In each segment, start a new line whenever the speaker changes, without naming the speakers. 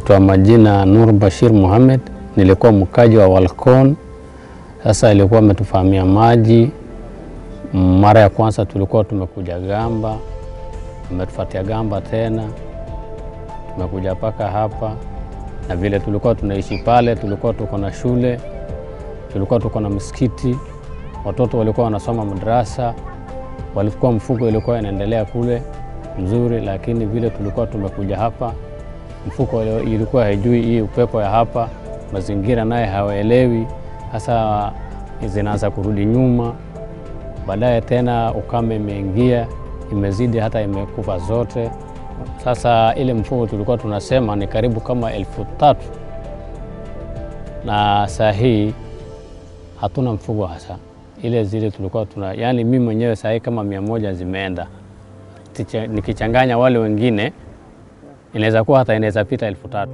naitwa majina Nur Bashir Muhammad, nilikuwa mkaji wa Walcon. Sasa ilikuwa ametufahamia maji. Mara ya kwanza tulikuwa tumekuja Gamba, ametufatia Gamba tena, tumekuja mpaka hapa, na vile tulikuwa tunaishi pale, tulikuwa tuko na shule, tulikuwa tuko na msikiti, watoto walikuwa wanasoma madrasa, walikuwa mfuko ilikuwa inaendelea kule mzuri, lakini vile tulikuwa tumekuja hapa mfuko ilikuwa haijui hii upepo ya hapa, mazingira naye hawaelewi, hasa zinaanza kurudi nyuma. Baadaye tena ukame imeingia, imezidi hata imekufa zote. Sasa ile mfuko tulikuwa tunasema ni karibu kama elfu tatu na saa hii hatuna mfugo hasa ile zile tulikuwa tuna, yani mimi mwenyewe saa hii kama mia moja zimeenda, nikichanganya wale wengine inaweza kuwa hata inaweza pita elfu tatu.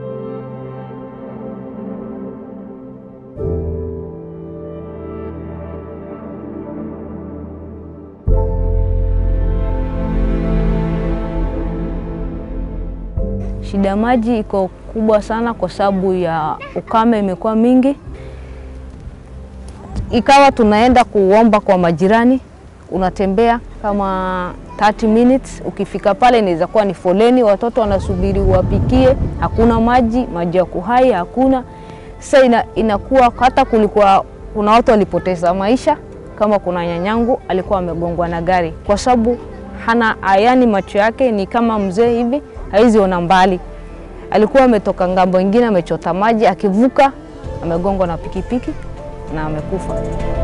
Shida maji iko kubwa sana kwa sababu ya ukame imekuwa mingi, ikawa tunaenda kuomba kwa majirani, unatembea kama 30 minutes. Ukifika pale inaweza kuwa ni foleni, watoto wanasubiri wapikie, hakuna maji, maji ya kuhai hakuna. Sasa ina, inakuwa hata kulikuwa kuna watu walipoteza maisha, kama kuna nyanyangu alikuwa amegongwa na gari kwa sababu hana ayani, macho yake ni kama mzee hivi, haizi ona mbali. Alikuwa ametoka ngambo ingine, amechota maji, akivuka amegongwa na pikipiki na amekufa.